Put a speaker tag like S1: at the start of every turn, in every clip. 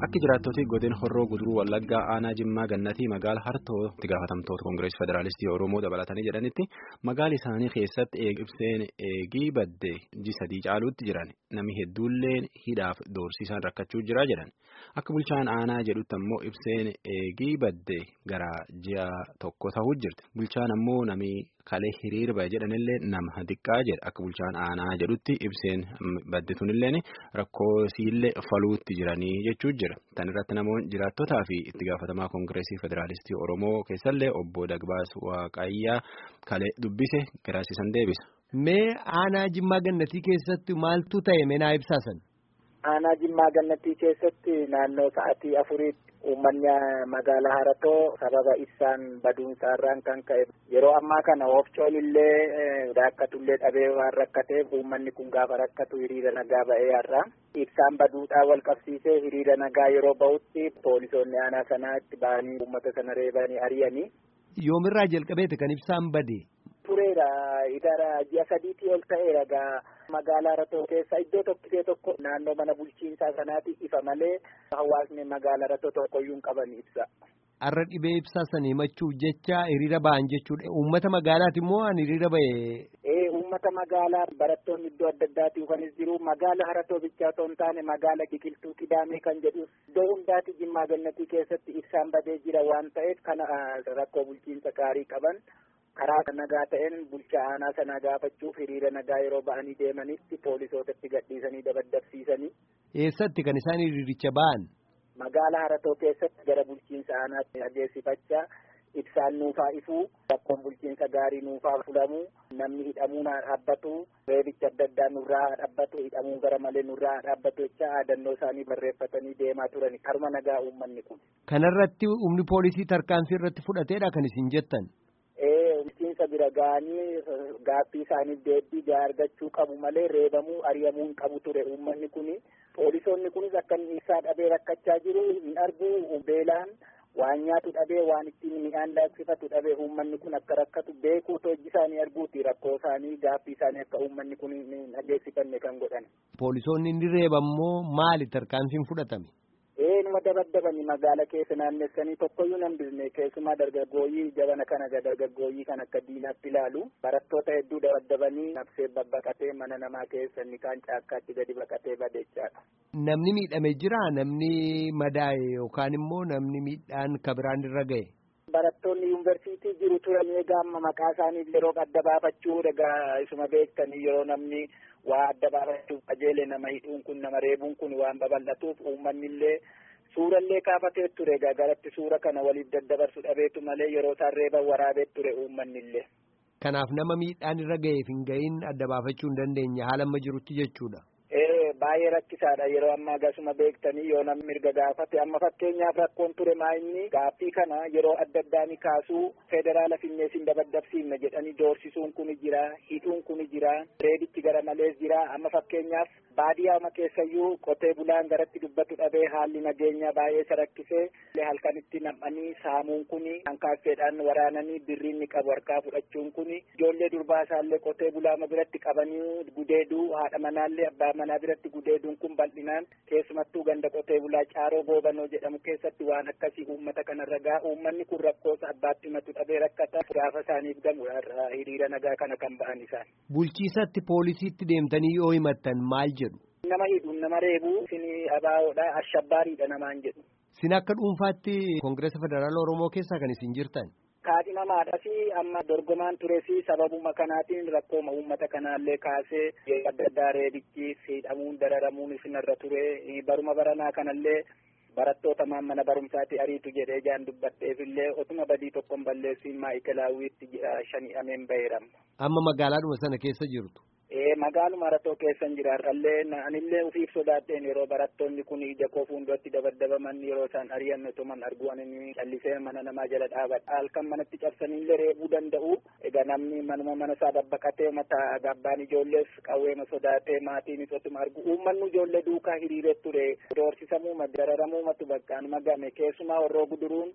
S1: Akka jiraattota godina horroo guduruu wallaggaa aanaa jimmaa gannatii magaala hartoo itti gaafatamtoota koongireesii federaalistii oromoo dabalatanii jedhanitti magaala isaanii keessatti ibseen eegii badde ji sadii caaluutti jiran namni hedduulleen hidhaaf doorsisaan rakkachuu jira jedhan akka bulchaan aanaa jedhutti ammoo ibseen eegii badde gara ji'a tokko ta'uu jirti bulchaan ammoo namni kalee hiriira bahe jedhanillee nama xiqqaa jedha akka bulchaan aanaa jedhutti ibseen badditunilleen rakkoo siillee faluutti jiranii jechuu jira. Tan irratti namoonni jiraattotaa fi itti gaafatamaa koongireesii federaalistii Oromoo keessallee obbo Dagbaas Waaqayyaa kalee dubbise garaasisan deebisa.
S2: Mee aanaa Jimmaa Gannatii keessatti maaltu ta'e meenaa ibsaasan?
S3: Aanaa Jimmaa Gannatii keessatti naannoo sa'atii afuriitti uummanni magaalaa Haratoo sababa ibsaan baduunsaarraan kan ka'e yeroo ammaa kana oofcoon illee rakkatullee dhabee waan rakkateef uummanni kun gaafa rakkatu hiriira nagaa ba'ee har'a. Ibsaan baduudhaan wal qabsiisee hiriira nagaa yeroo ba'utti poolisoonni aanaa sanaa itti ba'anii uummata sana reebanii ari'anii.
S2: Yoomirraa jalqabeeti kan ibsaan bade.
S3: Tureera idara ji'a sadiitii ol ta'eera gaa magaalaa Haratoo keessa iddoo tokkitee tokko naannoo mana bulchiinsaa sanaati ifa malee hawaasni magaalaa Haratoo tokkoyyuu hin qaban ibsa.
S2: Har'a dhibee ibsaa sana himachuuf jecha hiriira ba'an jechuudha. Uummata magaalaati immoo an hiriira ba'e.
S3: Ee uummata magaalaa barattoonni iddoo adda addaati dhufanis jiru magaala Haratoo bichaa otoo hin taane magaala Biqiltuu Kidaamee kan jedhu iddoo hundaati Jimmaa Gannatii keessatti ibsaan badee jira waan ta'eef kana rakkoo bulchiinsa gaarii qaban. karaa nagaa ta'een bulchaa aanaa sanaa gaafachuuf hiriira nagaa yeroo ba'anii deemanitti poolisootatti gadhiisanii dabaddabsiisanii.
S2: Eessatti kan isaan hiriiricha ba'an?
S3: Magaala Haratoo keessatti gara bulchiinsa aanaatti adeemsifachaa ibsaan nuufaa ifuu rakkoon bulchiinsa gaarii nuufaa fulamuu namni hidhamuu naa dhaabbatu reebicha adda addaa nurraa dhaabbatu hidhamuu gara malee nurraa dhaabbatu jecha aadannoo isaanii barreeffatanii deemaa turani karuma nagaa uummanni kun.
S2: Kanarratti humni poolisii tarkaanfii irratti fudhateedha kan isin jettan?
S3: bulchiinsa bira ga'anii gaaffii isaaniif deebii gaa argachuu qabu malee reebamuu ari'amuu hin qabu ture uummanni kuni poolisoonni kunis akka inni ibsaa dhabee rakkachaa jiru hin argu beelaan waan nyaatu dhabee waan ittiin midhaan daaksifatu dhabee uummanni kun akka rakkatu beekuu hojii isaanii arguuti rakkoo isaanii gaaffii isaanii akka uummanni kun hin dhageessifanne kan godhan.
S2: Poolisoonni inni reebammoo maali tarkaanfiin fudhatame?
S3: Eenyuma dabaddabanii magaala keessa naannessanii tokkoyyuu nan bisne keessumaa dargaggooyyii jabana kana dargaggooyyii kan akka diinaatti ilaalu barattoota hedduu dabaddabanii nafsee babbaqatee mana namaa keessa inni kaan caakkaatti gadi baqatee badeechaadha.
S2: Namni miidhame jira namni madaa'e yookaan immoo namni miidhaan kabiraan irra ga'e.
S3: Barattoonni yuunivarsiitii jiru turan egaa amma maqaa isaaniif yeroo adda baafachuu egaa isuma beektanii yeroo namni waa adda baafachuuf qajeele nama hidhuun kun nama reebuun kun waan babal'atuuf uummanni illee suurallee kaafatee ture egaa garatti suura kana waliif daddabarsu dhabeetu malee yeroo isaan reeban waraabee ture uummanni illee.
S2: Kanaaf nama miidhaan irra ga'eef hin ga'iin adda baafachuu hin dandeenye haala amma jirutti jechuudha.
S3: baay'ee rakkisaadha yeroo ammaa gasuma beektanii yoo namni mirga gaafate amma fakkeenyaaf rakkoon ture maayinni gaaffii kana yeroo adda addaa ni kaasuu federaala finneesin dabaddabsiifna jedhanii doorsisuun kun jira hidhuun kun jira reedichi gara malees jira amma fakkeenyaaf baadiyyaama keessayyuu qotee bulaan garatti dubbatu dhabee haalli nageenyaa baay'ee isa rakkisee halkanitti nam'anii saamuun kun hankaafeedhaan waraananii birriin ni qabu harkaa fudhachuun kun ijoollee durbaa isaallee qotee bulaama biratti qabanii gudeeduu haadha manaallee abbaa manaa biratti gudeeduun kun bal'inaan keessumattuu ganda qotee bulaa caaroo goobanoo jedhamu keessatti waan akkasii uummata kanarra gaa uummanni kun rakkoosa abbaatti himatu dhabee rakkata gaafa isaaniif gamu hiriira nagaa kana kan ba'an isaan.
S2: Bulchiisatti poolisiitti deemtanii yoo himattan maal jedhu?
S3: Nama hidhuun nama reebuu isin abaawoodha ashabbaariidha namaan jedhu.
S2: Sin akka dhuunfaatti Koongireesa Federaala Oromoo keessaa kan isin jirtan?
S3: kaadhimamaadha fi amma dorgomaan ture fi sababuma kanaatiin rakkooma uummata kanaallee kaasee adda addaa reebichi hidhamuun dararamuun isinarra ture baruma baranaa kanallee barattoota mana barumsaatti ariitu jedhee jaan dubbadheef illee otuma badii tokkoon balleessiin maayikelaawwiitti shanii ameen baheeram.
S2: Amma magaalaadhuma sana keessa jirtu.
S3: Ee magaaluma Haratoo keessan jiraarrallee anillee ufiif sodaadheen yeroo barattoonni kun ija koo fuulduratti dabaddabaman yeroo isaan ari'an otuman arguan inni callisee mana namaa jala dhaabadha halkan manatti cabsanillee reebuu danda'u egaa namni manuma mana isaa babbaqatee mata gabbaan ijoollees qawweema sodaatee maatiinis otuma argu uummanni ijoollee duukaa hiriiree ture doorsisamuu dararamuumatu bakkaan magame keessumaa warroo guduruun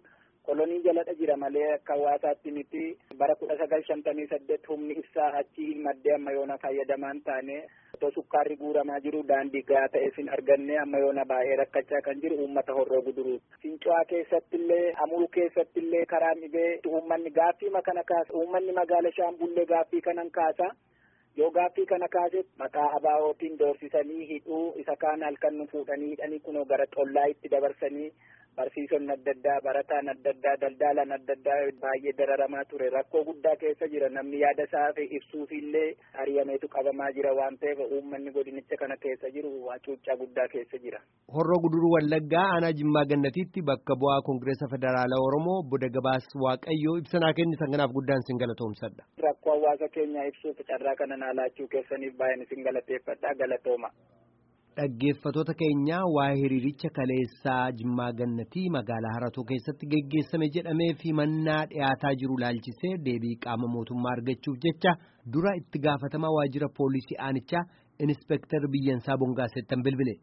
S3: kolonii jaladha jira malee akka hawaasaatti miti bara kudha sagal shantamii saddeet humni ibsaa achi maddee amma yoona fayyadamaan taane otoo sukkaarri guuramaa jiru daandii gahaa ta'e sin arganne amma yoona baay'ee rakkachaa kan jiru uummata horroo guduruu fincuwaa keessattillee amuru keessattillee karaa dhibee uummanni gaaffii kana kaasa uummanni magaala shaambullee gaaffii kanan kaasa yoo gaaffii kana kaase maqaa abaa'ootiin doorsisanii hidhuu isa kaan halkan nu fuudhanii hidhanii kunoo gara xollaa itti dabarsanii barsiisonni adda addaa barataan adda addaa daldalaan adda addaa baay'ee dararamaa ture rakkoo guddaa keessa jira namni yaada isaa ibsuufillee ariyameetu qabamaa jira waan ta'eef uummanni godinicha kana keessa jiru cuuccaa guddaa keessa jira.
S2: Horroo guduruu Wallaggaa aanaa Jimmaa Gannatiitti bakka bu'aa Koongireesa Federaalaa Oromoo Boda Gabaas Waaqayyoo ibsanaa kennisan kanaaf guddaan sin galatoomsadha.
S3: Rakkoo hawaasa keenyaa ibsuuf carraa kana naa laachuu keessaniif baay'een sin galateeffadha galatooma.
S2: Dhaggeeffatoota keenya waa'ee hiriiricha kaleessaa Jimmaa Gannatii magaalaa Haratoo keessatti geggeessame jedhamee fi mannaa dhiyaataa jiru laalchisee deebii qaama mootummaa argachuuf jecha dura itti gaafatamaa waajjira poolisii aanichaa Inispeektar Biyyansaa Bongaasettan bilbile.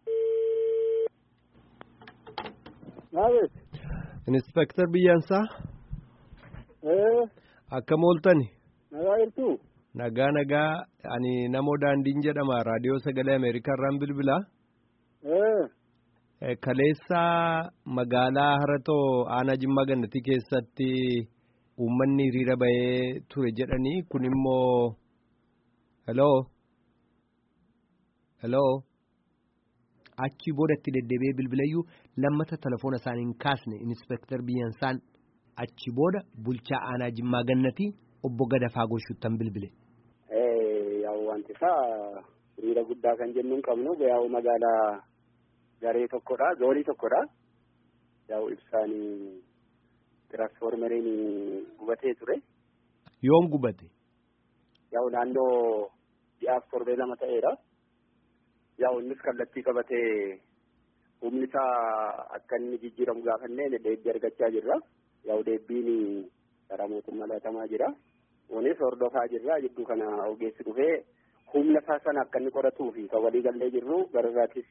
S2: Inispeektar Biyyansaa. Akkam ooltani.
S4: Nagaa jirtu.
S2: Nagaa nagaa ani namoo daandiin jedhama raadiyoo sagalee Ameerikaa irraan bilbilaa. Kaleessaa magaalaa Haratoo aanaa Jimmaa Gannatii keessatti uummanni hiriira bahee ture jedhanii kun immoo heloo heloo achii boodatti deddeebi'ee bilbileeyyuu lammata telefoona isaaniin kaasne inispeektar Biyyansaan achi booda bulchaa aanaa Jimmaa Gannatii obbo Gadafaa Goshuttan bilbile.
S4: wanti isaa hiriira guddaa kan jennu hin qabnu yaa'u magaalaa garee tokkodha zoonii tokkodha yaa'u ibsaan tiraansfoormeriin gubatee ture.
S2: Yoom gubate?
S4: Yaa'u naannoo ji'aaf torbee lama ta'eera. Yaa'u innis kallattii qabatee humni isaa akka inni jijjiiramu gaafannee deebbii argachaa jirra. Yaa'u deebbiin karaa mootummaa laatamaa jira. Kunis hordofaa jirra jidduu kana ogeessi dhufee humna isaa sana akka inni qoratuu fi kan walii gallee jirru gara irraattis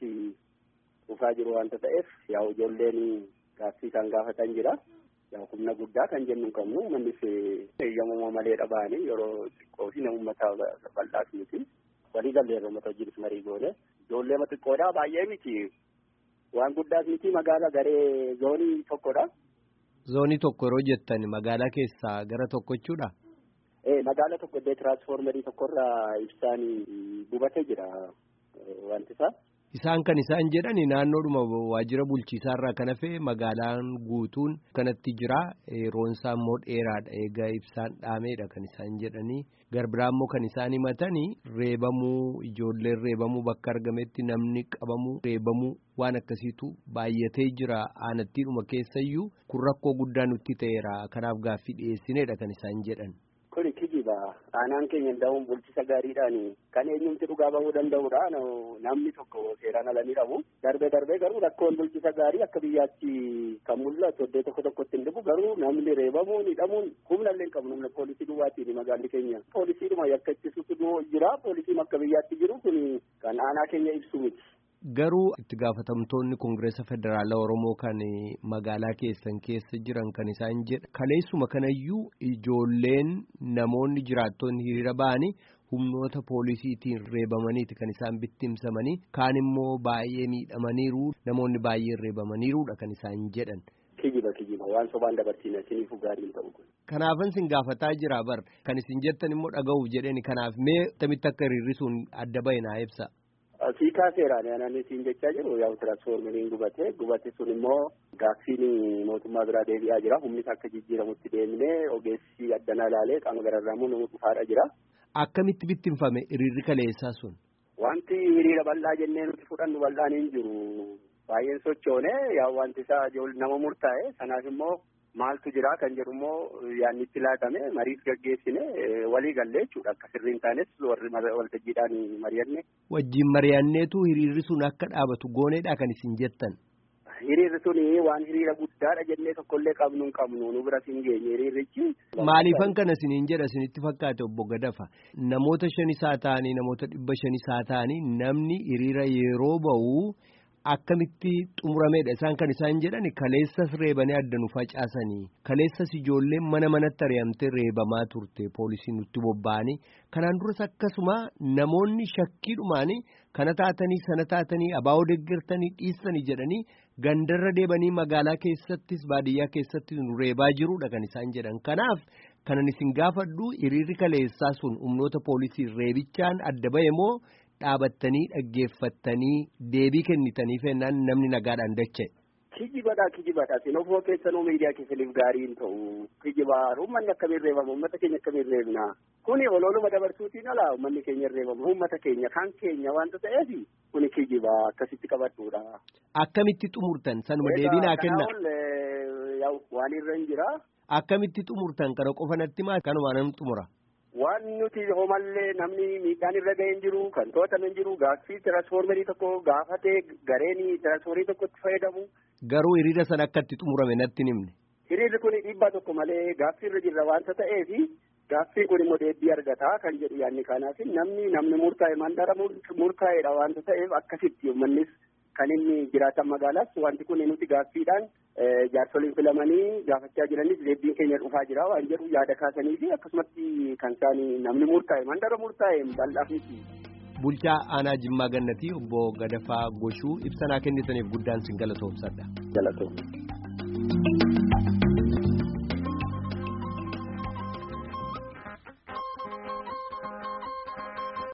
S4: dhufaa jiru waanta ta'eef yaa'u ijoolleen gaaffii kan gaafatan jira. Yaa'u humna guddaa kan jennu qabnu mannis eeyyamuma malee dhabaanii yeroo xiqqoo fi uummata bal'aas miti. Walii gallee uummata wajjinis marii goone ijoollee xiqqoodhaa baay'ee miti. Waan guddaas miti magaalaa garee zoonii tokkodha.
S2: Zoonii tokko yeroo jettan magaalaa keessaa gara tokko jechuudha.
S4: Magaala tokko illee tiraansfoormerii tokkorraa ibsaan gubatee jira wanti isaa.
S2: Isaan kan isaan jedhani naannoodhuma waajjira bulchiisaarraa kan hafe magaalaan guutuun kanatti jira yeroon isaa immoo dheeraadha egaa ibsaan dhaameedha kan isaan jedhanii garbiraa immoo kan isaan himatanii reebamuu ijoolleen reebamuu bakka argametti namni qabamuu reebamuu waan akkasiitu baay'atee jira aanattiidhuma keessayyuu kun rakkoo guddaa nutti ta'eera kanaaf gaaffii dhiyeessineedha kan isaan jedhan.
S4: Kuni kijiba aanaan keenya danda'uun bulchisa gaariidhaan kan eenyumti dhugaa bahuu danda'udha namni tokko seeraan ala ni dhabu darbee darbee garuu rakkoon bulchisa gaarii akka biyyaatti kan mul'atu iddoo tokko tokkotti hin dhibu garuu namni reebamuun hidhamuun humna illee hin qabnu humna poolisii duwwaatiin magaalli keenya poolisiidhuma yakka ittisuutu jira poolisiin akka biyyaatti jiru kun kan aanaa keenya ibsu miti.
S2: Garuu itti gaafatamtoonni Koongireesa Federaalaa Oromoo kan magaalaa keessan keessa jiran kan isaan jedha. Kaleessuma kanayyuu ijoolleen namoonni jiraattonni hiriira ba'anii humnoota poolisiitiin reebamaniiti kan isaan bittimsamanii kaan immoo baay'ee miidhamaniiru namoonni baay'ee reebamaniiruudha kan isaan jedhan.
S4: Kijiba kijiba waan sobaan dabarsiina isiniifuu gaariin ta'u kun.
S2: Kanaafan isin gaafataa jira bar kan isin jettan immoo dhaga'uuf jedheni kanaaf mee tamitti akka hiriirri sun adda bahe naa ibsa.
S4: Sii kaaseeraan yaanaan isiin jechaa jiru yaa'u tiraansfoormeriin gubate gubate sun immoo gaaffiin mootummaa biraa deebi'aa jira humni akka jijjiiramutti deemnee ogeessi addanaa ilaalee qaama gararraamuu nama dhufaadha jira.
S2: Akkamitti bittinfame hiriirri kaleessaa sun?
S4: Wanti hiriira bal'aa jennee nuti fudhannu bal'aan hin jiru. Baay'een sochoone yaa wanti isaa nama murtaa'e sanaaf immoo maaltu jira kan jedhu immoo yaadni itti laatame mariif gaggeessine walii gallee jechuudha akka sirriin taanes warri waltajjiidhaan mari'anne.
S2: Wajjin mari'anneetu hiriirri sun akka dhaabatu gooneedha kan isin jettan.
S4: Hiriirri sun waan hiriira guddaadha jennee tokkollee qabnu hin qabnu nu bira hin geenye hiriirrichi.
S2: Maaliifan kana isiniin jedha isinitti fakkaate obbo Gadafa namoota shan isaa ta'anii namoota dhibba shan isaa ta'anii namni hiriira yeroo ba'u akkamitti xumurameedha isaan kan isaan jedhan kaleessas reebanii adda nu facaasanii kaleessas ijoolleen mana manatti ari'amtee reebamaa turte poolisiin nutti bobba'anii kanaan duras akkasuma namoonni shakkiidhumaanii kana taatanii sana taatanii abaa'oo deeggartanii dhiistanii jedhanii gandarra deebanii magaalaa keessattis baadiyyaa keessattis nu reebaa jiruudha kan isaan jedhan kanaaf kanan isin gaafadhu hiriirri kaleessaa sun humnoota poolisii reebichaan adda ba'e moo dhaabattanii dhaggeeffattanii deebii kennitanii fennaan namni nagaadhaan dacha'e.
S4: Kijibadha kijibadha sin ofoo keessanuu miidiyaa keessaniif gaarii hin ta'u kijibaa uummanni akkamiin reebama uummata keenya akkamiin reebna kuni ololuma dabarsuutiin ala uummanni keenya reebama uummata keenya kan keenya wanta ta'eef kuni kijibaa akkasitti qabadhuudha.
S2: Akkamitti xumurtan sanuma deebii naa kenna.
S4: Waan irra hin jira.
S2: Akkamitti xumurtan kana qofa natti maa kanuma nan xumura.
S4: Waan nuti homallee namni miidhaan irra ga'ee hin jiru kan to'atame hin jiru gaaffii tiraansfoormerii tokko gaafatee gareen tiraansfoormerii tokkotti fayyadamu.
S2: Garuu hiriira sana akka itti xumurame natti himne.
S4: Hiriirri kun dhiibbaa tokko malee gaaffii irra jirra waanta ta'eef gaaffiin kun immoo deebii argata kan jedhu yaadni kanaaf namni namni murtaa'e mandara murtaa'edha waanta ta'eef akkasitti uummannis kan inni jiraatan magaalaas wanti kun nuti gaaffiidhaan jaarsoliin filamanii gaafachaa jiranis deebiin keenya dhufaa jira waan jedhu yaada kaasanii fi akkasumatti kan isaan namni murtaa'e mandara murtaa'e bal'aaf miti.
S2: Bulchaa aanaa Jimmaa Gannatii obbo Gadafaa Goshuu ibsa naa kennitaniif guddaan sin galatoomsadha.
S4: Galatoomsa.